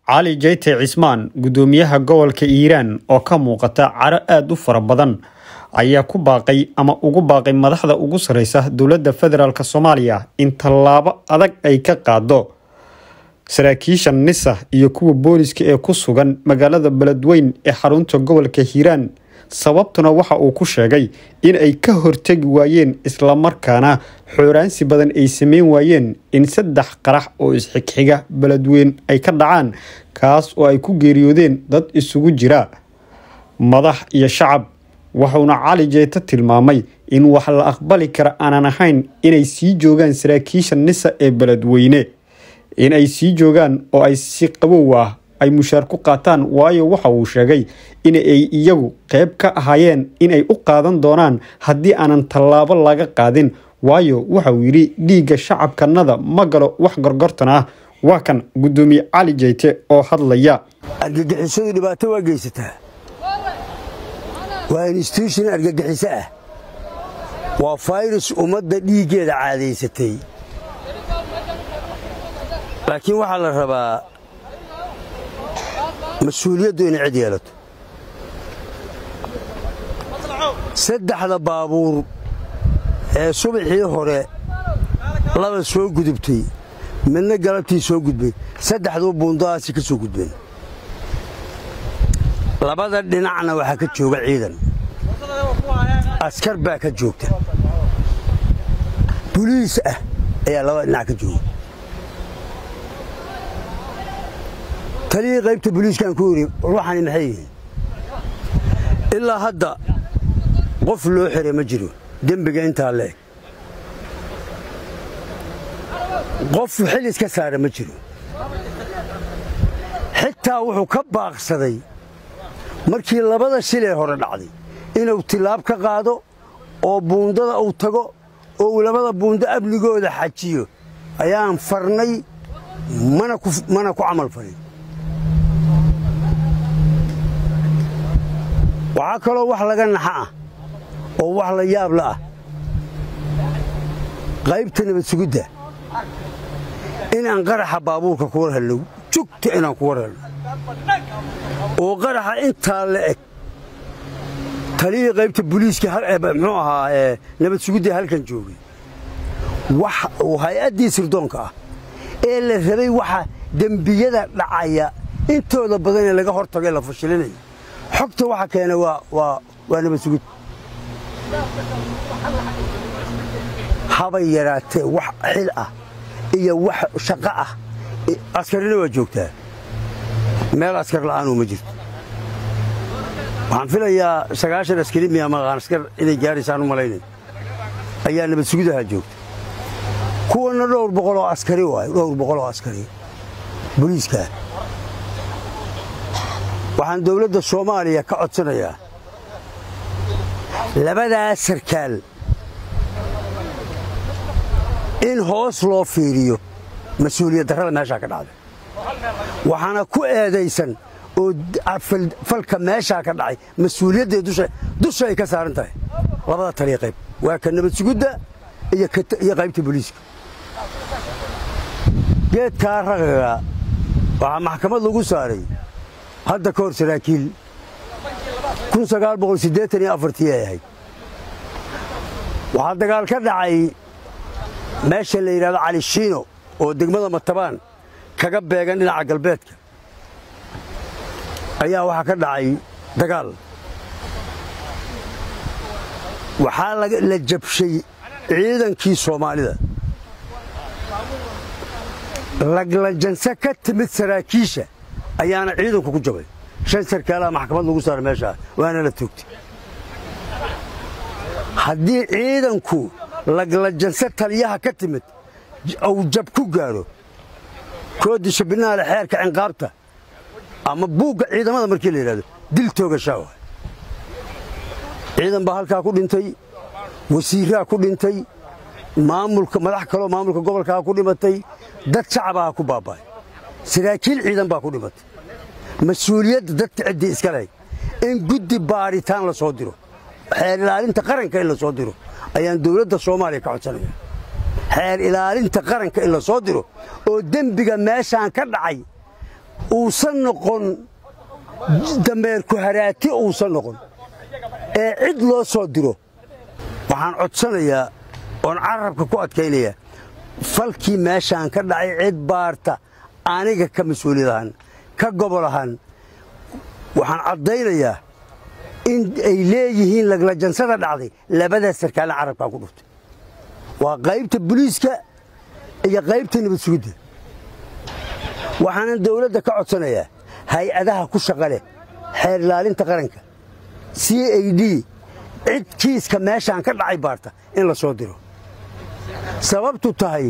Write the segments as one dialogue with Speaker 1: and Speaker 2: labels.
Speaker 1: cali jayte cismaan gudoomiyaha gobolka hiiraan oo ka muuqata caro aada u fara badan ayaa ku baaqay ama ugu baaqay madaxda ugu sareysa dowladda federaalk soomaaliya in tallaabo adag ay ka qaado saraakiisha nisa iyo kuwa booliska ee ku sugan magaalada beledweyn ee xarunta gobolka hiiraan sababtuna waxa uu ku sheegay in ay ka hortegi waayeen islamarkaana xooraansi badan ay sameyn waayeen in saddex qarax oo isxigxiga beledweyn ay ka dhacaan kaas oo ay ku geeriyoodeen dad isugu jira madax iyo shacab wuxuuna cali jeeto tilmaamay in wax la aqbali kara aanan ahayn inay sii joogaan saraakiisha nisa ee beledweyne in ay sii joogaan oo ay si qabow ah ay mushaar ku qaataan waayo waxa uu sheegay in ay iyagu qayb ka ahaayeen inay u qaadan doonaan haddii aanan tallaabo laga qaadin waayo waxa uu yidhi dhiigga shacabkanada ma galo wax gorgortan ah waa kan gudoomiye cali jeyte oo hadlaya
Speaker 2: argagixisadu dhibaato waa geysataa waa instituushon argagixiso ah waa fayrus ummadda dhiiggeeda caadaysatay laakiin waxaa la rabaa mas-uuliyaddu inay cid yeelato saddexda baabuur ee subaxii hore laba soo gudubtay midna galabtii soo gudbay saddexduu buundadaasi ka soo gudbeen labada dhinacna waxaa ka jooga ciidan askar baa ka joogta buliis ah ayaa labada dhinac ka jooga taliyii qaybta buliiskaan ku yidhi ruuxani maxay yihiin ilaa hadda qof loo xiray ma jiro dembiga intaa leeg qof xil iska saara ma jiro xitaa wuxuu ka baaqsaday markii labada shilee hore dhacday inuu tilaab ka qaado oo buundada uu tago oo uu labada buundo amnigooda xajiyo ayaan farnay mana ku camal farin waxaa kaloo wax laga naxa ah oo wax la yaabla ah qaybta nabad sugidda inaan qaraxa baabuurka ku war helno jugta inaan ku war helno oo qaraxa intaa la eg taliyii qaybta buliiska muxuu ahaa nabad sugidda halkan joogay wax uu hay-addii sirdoonka ah ee la rabay waxa dembiyada dhacaya intooda badan ee laga hor tagay la fashilinayo xogta waxa keena waa nabad sugid habay yaraatee wax xil ah iyo wax shaqo ah askarina waa joogtaa meel askar la'aanuu ma jirto waxaan filayaa sagaashan askari miya maqaan askar inay gaadhaysaan u malaynay ayaa nabad sugidaha joogta kuwanna dhowr boqoloo askari waayo dhowr boqoloo askari boliiskaa waxaan dawladda soomaaliya ka codsanayaa labadaa sarkaal in hoos loo fiiriyo mas-uuliyad darrada meeshaa ka dhacday waxaana ku eedaysan oo falka meeshaa ka dhacay mas-uuliyadday dusha ay ka saaran tahay labada taliya qayb waa ka nabad sugudda iyo qaybta booliiska geedkaa raqaga waxaa maxkamad lagu saaray hadda ka hor saraakiil ay ahayd waxaa dagaal ka dhacay meesha la yidhahdo cali shiino oo degmada matabaan kaga beegan dhinaca galbeedka ayaa waxaa ka dhacay dagaal waxaa la jabshay ciidankii soomaalida laglajanse ka timid saraakiisha ayaana ciidanku ku jabay shan sarkaalaha maxkamad lagu saara meeshaa waana la toogtay haddii ciidanku laglajanse taliyaha ka timid uu jab ku gaadho koodisha binaale xeerka cinqaabta ama buugga ciidamada markii la yidhahdo dil toogashaa waay ciidan baa halkaa ku dhintay wasiiraa ku dhintay maamulka madax kaloo maamulka gobolkaa ku dhimatay dad shacabaha ku baaba'ay saraakiil ciidan baa ku dhimatay mas-uuliyadda dadka ciddii iska lehay in guddi baaritaan la soo diro xeer ilaalinta qaranka in la soo diro ayaan dawladda soomaaliya ka codsanaya xeer ilaalinta qaranka in la soo diro oo dembiga meeshaan ka dhacay uusan noqon dameerku haraati uusan noqon ee cid loo soo diro waxaan codsanayaa oon carabka ku adkaynayaa falkii meeshaan ka dhacay cid baarta aniga ka mas-uuliyad ahaan ka gobol ahaan waxaan caddaynayaa in ay leeyihiin laglajansada dhacday labadaas sarkaalna carabkaa ku dhuftay waa qaybta buliiska iyo qaybta nabad sugidda waxaanan dawladda ka codsanayaa hay-adaha ku shaqa leh xeer ilaalinta qaranka c a d cid kiiska meeshaan ka dhacay baarta in la soo diro sababtu tahay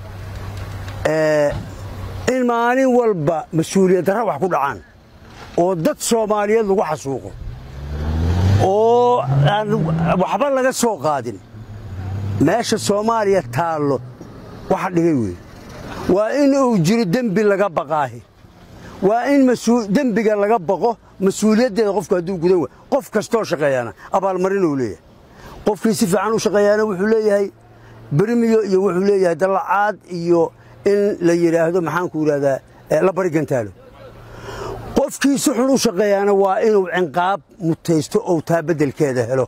Speaker 2: in maalin walba mas-uuliyad darra wax ku dhacaan oo dad soomaaliyeed lagu xasuuqo oo aan waxba laga soo qaadin meesha soomaaliya taallo waxa dhigay weeye waa in uu jiro dembi laga baqaahi waa in dembiga laga baqo mas-uuliyaddeeda qofku hadduu gudan wa qof kastoo shaqeeyaana abaalmarin uu leeyahay qofkii si fiican u shaqeeyaana wuxuu leeyahay berimiyo iyo wuxuu leeyahay dallacaad iyo in la yidhaahdo maxaanku yidhahdaa la barigantaalo qofkii si xun u shaqeeyaana waa inuu cinqaab mutaysto ou taa beddelkeeda helo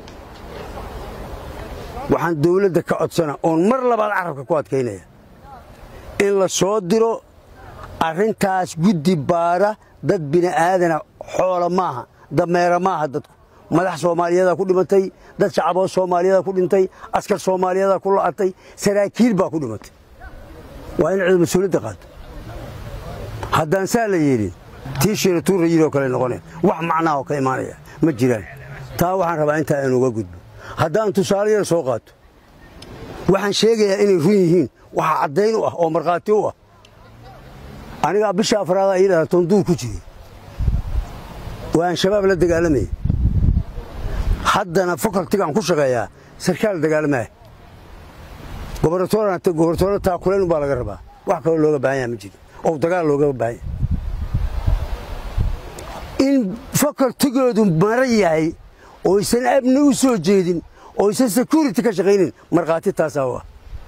Speaker 2: waxaan dawladda ka codsana oon mar labaad carabka ku adkaynaya in la soo diro arrintaas guddi baara dad bini'aadana xoola maaha dameera maaha dadku madax soomaaliyadaa ku dhimatay dad shacaboo soomaaliyadaa ku dhintay askar soomaaliyadaa ku la'atay saraakiil baa ku dhimatay waa in cid mas-uuliyadda qaato haddaan saa la yeelin tii shiiratuurra yidoo kale noqoneen wax macnaha oo ka imaanaya ma jiraan taa waxaan rabaa intaa inuga gudbo haddaan tusaale yar soo qaato waxaan sheegayaa inay run yihiin waxa caddayn u ah oo markhaati u ah anigaa bisha afraada ii dhala tonduur ku jiray waan shabaab la dagaalamayay haddana fakaltigaan ku shaqeeyaa sarkaal dagaalamaya gobornatoora taakuleen umbaa laga rabaa wax kaloo looga baahan yaha ma jiro oo dagaal looga baahan yahay in fakaltigoodu mara yahay oysan amni u soo jeedin oysan security ka shaqaynin markhaati taasaa u ah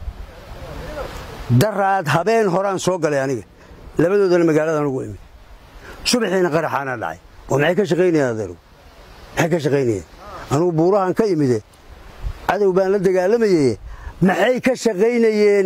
Speaker 2: daraad habeen horaan soo galay aniga labadoodana magaaladan ugu imid subaxiina qaraxaana dhacay oo maxay ka shaqaynayeen adeeru maxay ka shaqaynayeen anugu buurahan ka imide cadow baan la dagaalamayey maxay ka shaqaynayeen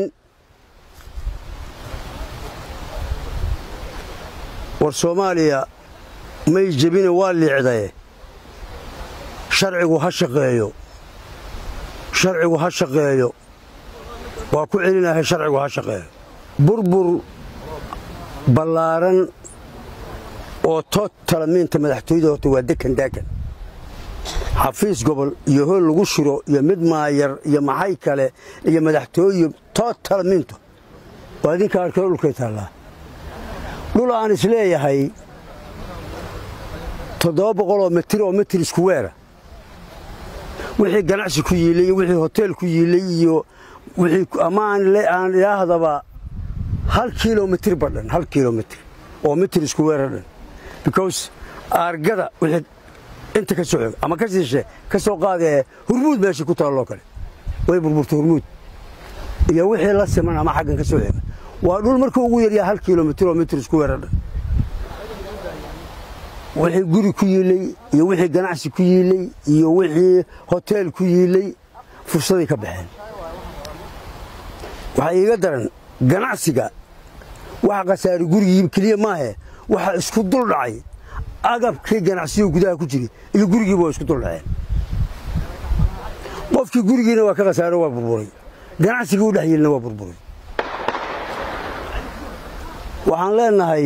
Speaker 2: war soomaaliya may jebine waa liicdaye sharcigu ha shaqeeyo sharcigu ha shaqeeyo waa ku celinahay sharcigu ha shaqeeyo burbur ballaaran oo tood talamiinta madaxtooyada horta waa dekan daakan xafiis gobol iyo hool lagu shiro iyo mid maayar iyo maxay kale iyo madaxtooye tood talamiintu waa idinka arkeo dhulkay taallaa dhul aan isleeyahay toddoba boqoloo mitir oo mitir isku weera wixii ganacsi ku yiilay iyo wixii hoteel ku yiilay iyo wixii ama aan idhaahdaba hal kilomitir badhan hal kilomitir oo mitir isku weera dhan because aargada wixii inta ka soo xog ama ka siishe ka soo qaadee hurmuud meeshii ku taalloo kale way burburtay hurmuud iyo wixii la siman ama xaggan ka soo xega waa dhul markuu ugu yaryaa hal kilomitir oo mitir isku weera dhan wixii guri ku yiilay iyo wixii ganacsi ku yiilay iyo wixii hoteel ku yiilay fursaday ka baxeen waxaa iiga daran ganacsiga waxa khasaari gurigii keliya maahe waxa isku dul dhacay agabkii ganacsiyo gudaha ku jiray iyo gurigiiba waa isku dul dhaceen qofkii gurigiina waa ka khasaaro waa burburay ganacsigii u dhex yiilna waa burburay waxaan leenahay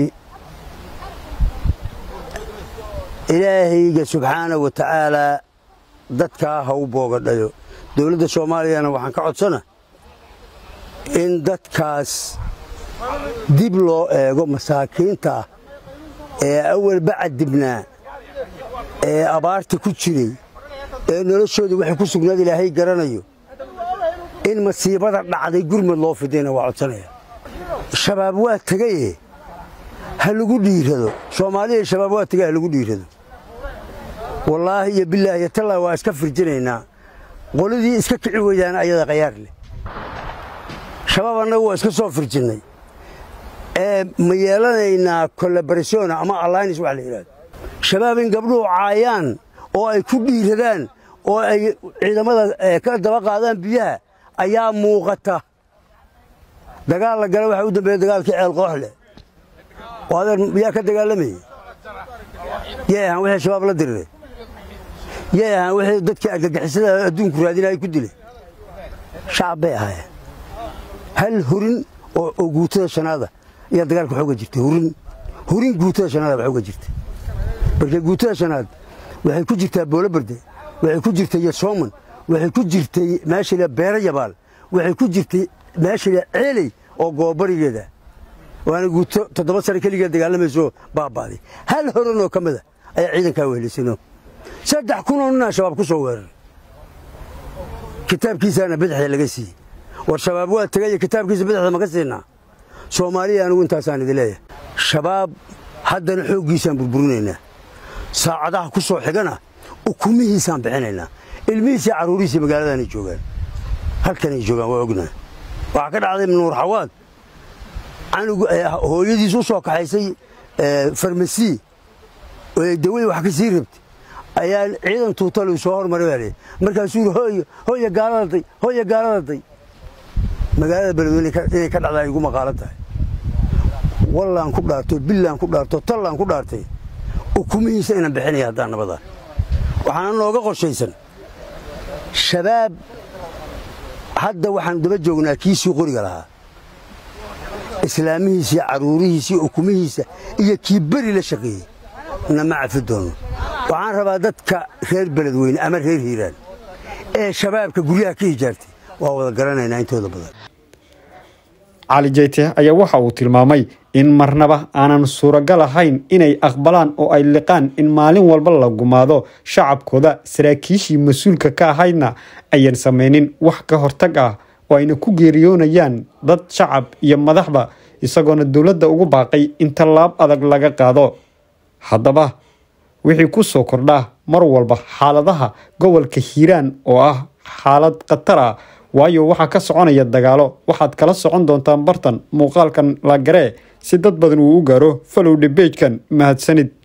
Speaker 2: ilaahayga subxaana wa tacaalaa dadkaa ha u boogadhayo dowladda soomaaliyana waxaan ka codsana in dadkaas dib loo eego masaakiinta ah ee awalba cadibnaa ee abaarta ku jiray ee noloshooda waxay ku sugnaad ilaahay garanayo in masiibada dhacday gurmad loo fidayna waa codsanaya shabaab waa tegaye ha lagu dhiirado soomaaliya shabaab waa tegay ha lagu dhiirado wallaahi iyo bilaahi iyo tallaa waa iska firjinaynaa qoladii iska kici weydaan ayada khayaar leh shabaab annagu waa iska soo firjinnay ee ma yeelanaynaa collaboration ama alliance wax la yidhahdo shabaab in gabdhuhu caayaan oo ay ku dhiiradaan oo ay ciidamada ka daba qaadaan biyaha ayaa muuqata dagaal la gala waxaa u dambeeya dagaalkii ceel qooxle oo adeer yaa ka dagaalamayay yay ahaan wixii shabaab la diriray yay ahaan wixii dadkii argagixisada adduunku raadinaya ku dilay shacab bay ahaayeen hal hurin oo guutada shanaada ayaa dagaalka xooga jirtay hurin hurin guutada shanaada ba xooga jirtay marka guutada shanaad waxay ku jirtaa booloberde waxay ku jirtay yasooman waxay ku jirtay meesha beera yabaal waxay ku jirtay meesha ceeley oo goobarigeeda waana guuto toddoba sane keligeed dagaalamayso baabaaday hal horanoo ka mida ayaa ciidankaa wehlisano saddex kunoo ninaa shabaab ku soo weeraray kitaabkiisaana bidixda laga siiyey war shabaab waa tegaya kitaabkiisa bidixda maka siinaa soomaaliya anigu intaasaan idin leeyahay shabaab haddana xooggiisaan burburinaynaa saacadaha ku soo xigana ukumihiisaan bixinaynaa ilmihiisii carruurihiisii magaaladaanay joogaan halkanay joogaan waa ognaa waxaa ka dhacday nuur xawaad canugu hooyadiis u soo kaxaysay farmasi oo ay dawadii wax ka sii rabtay ayaa ciidan tuutalu soo hormaray baa leey markaasuu yidhi hooyo hooya gaaladaday hooya gaaladaday magaalada beledweyne inay ka dhacdaa igu maqaalan tahay wallaan ku dhaarto billaan ku dhaarto tallaan ku dhaartay ukumihiisa inaan bixinaya haddaan nabadaa waxaana nooga qorshaysan shabaab hadda waxaan daba joognaa kiisii qoriga lahaa islaamihiisii carruurihiisii ukumihiisa iyo kii beri la shaqeeyey nama cafi doono waxaan rabaa dadka reer beledweyne ama reer hiiraan ee shabaabka guryaha ka hijaartay waa wada garanaynaa intooda badan
Speaker 1: cali jeyte ayaa waxa uu tilmaamay in marnaba aanan suuragal ahayn inay aqbalaan oo ay liqaan in maalin walba la gumaado shacabkooda saraakiishii mas-uulka ka ahaydna ayan samaynin wax ka hortag ah oo ayna ku geeriyoonayaan dad shacab iyo madaxba isagoona dowladda ugu baaqay in tallaab adag laga qaado haddaba wixii ku soo kordhaa mar walba xaaladaha gobolka hiiraan oo ah xaalad khatar ah waayo waxaa ka soconaya dagaalo waxaad kala socon doontaan bartan muuqaalkan la garee si dad badan uu u gaaro falowdhe beejkan mahadsanid